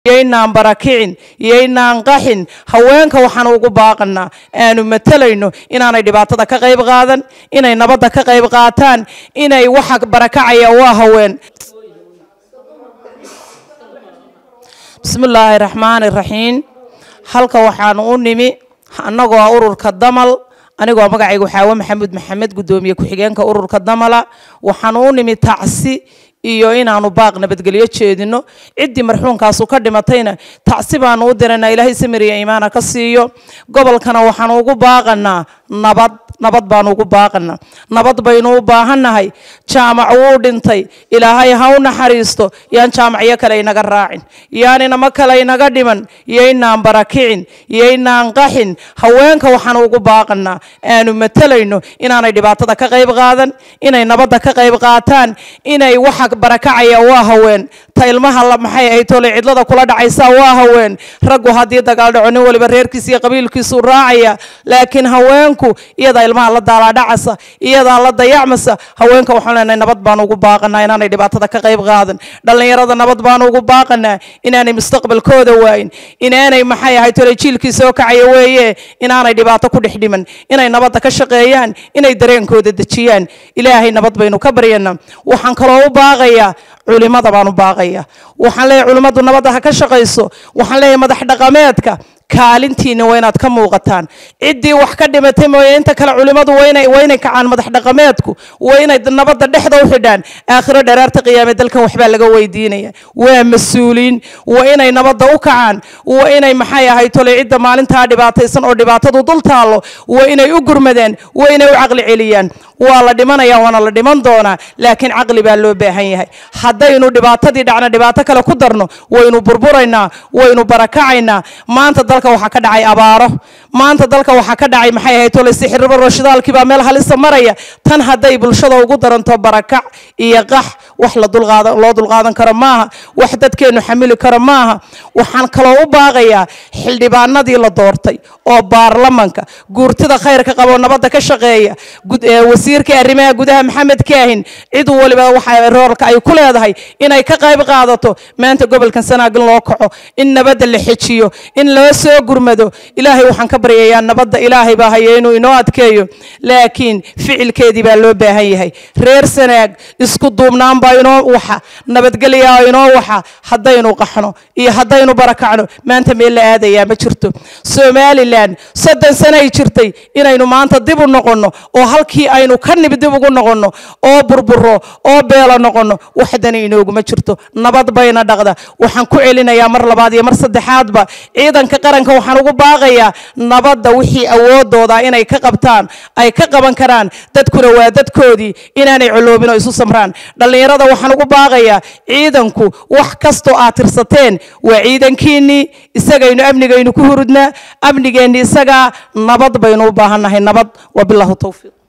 yaynaan barakicin yaynaan qaxin haweenka waxaan ugu baaqanaa aanu matalayno inaanay dhibaatada ka qayb qaadan inay nabadda ka qayb qaataan inay waxa barakacaya waa haween bismi illaahi raxmaani raxiim halka waxaanu u nimi annagoo ah ururka damal anigoo magacaygu xaawo maxamuud maxamed guddoomiye ku-xigeenka ururka damala waxaanu u nimi tacsi iyo inaanu baaq nabadgelyo jeedino ciddii marxuunkaasu ka dhimatayna tacsi baanu u diranaa ilaahay samiriya iimaana ka siiyo gobolkana waxaanu ugu baaqanaa nabad nabad baanu ugu baaqanaa nabad baynu u baahannahay jaamac wuu dhintay ilaahay ha u naxariisto yaan jaamacyo kale inaga raacin yaan inamo kale inaga dhiman yaynaan barakicin yaynaan qaxin haweenka waxaan ugu baaqanaa aanu matalayno inaanay dhibaatada ka qayb qaadan inay nabadda ka qayb qaataan inay waxa barakacaya waa haween ta ilmaha maxay ahayd tole cidlada kula dhacaysa waa haween raggu haddii dagaal dhaco nin waliba reerkiisa iyo qabiilkiisu raacaya laakiin haweenku iyadaa ilmaha la daalaadhacasa iyadaa la dayacmasa haweenka waxaan leenahay nabad baanu ugu baaqanaa inaanay dhibaatada ka qayb qaadan dhallinyarada nabad baanu ugu baaqanaa inaanay mustaqbalkooda waayin inaanay maxay ahayd tole jiilkii soo kacaya weeye inaanay dhibaato ku dhex dhiman inay nabadda ka shaqeeyaan inay dareenkooda dejiyaan ilaahay nabad baynu ka baryanaa waxaan kaloo u baaqayaa culimada baan u baaqaya waxaan leeyahay culimmadu nabadda ha ka shaqayso waxaan leeyahay madax dhaqameedka kaalintiina waa inaad ka muuqataan ciddii wax ka dhimatay mooye inta kale culimmadu waa inay kacaan madax dhaqameedku waa inay nabadda dhexda u xidhaan aakhiro dheeraarta qiyaame dalkan waxbaa laga weydiinaya waa mas-uuliin waa inay nabadda u kacaan waa inay maxay ahayd tole cidda maalintaa dhibaataysan oo dhibaatadu dul taallo waa inay u gurmadaan waa inay u caqli celiyaan waa la dhimanaya waana la dhiman doonaa laakiin caqli baa loo baahan yahay haddaynu dhibaatadii dhacna dhibaato kale ku darno waynu burburaynaa waynu barakacaynaa maanta dalka waxaa ka dhacay abaaro maanta dalka waxaa ka dhacay maxay ahayd tole sixirba roshidaalkii baa meel halisa maraya tan hadday bulshada ugu daranto barakac iyo qax wax la dulqaadan loo dulqaadan karo maaha wax dadkeennu xamili karo maaha waxaan kaloo u baaqayaa xildhibaanadii la doortay oo baarlamanka guurtida khayrka qabo nabadda ka shaqeeya wasiirka arrimaha gudaha maxamed kaahin cid waliba waxa roolka ay ku leedahay inay ka qayb qaadato maanta gobolkan sanaagin loo kaco in nabadda la xejiyo in loo soo gurmado ilaahay waxaan ka baryayaa nabadda ilaahay baa haya inuu inoo adkeeyo laakiin ficilkeedii baa loo baahan yahay reer sanaag isku duubnaan baa inoo waxa nabadgelyaa inoo waxa haddaynu qaxno iyo haddaynu barakacno maanta meel la aadayaa ma jirto somalilan soddon sanay jirtay inaynu maanta dib u noqonno oo halkii aynu ka nib dib ugu noqonno oo burburo oo beelo noqonno waxdani inooguma jirto nabad bayna dhaqda waxaan ku celinayaa mar labaad iyo mar saddexaadba ciidanka qaranka waxaan ugu baaqayaa nabadda wixii awoodooda inay ka qabtaan ay ka qaban karaan dadkuna waa dadkoodii inaanay coloobin oo isu samraan dhallinyarada waxaan ugu baaqayaa ciidanku wax kastoo aad tirsateen waa ciidankiinnii isagaynu amnigaynu ku hurudnaa amnigeenni isagaa nabad baynu u baahannahay nabad wabilaahu towfiiq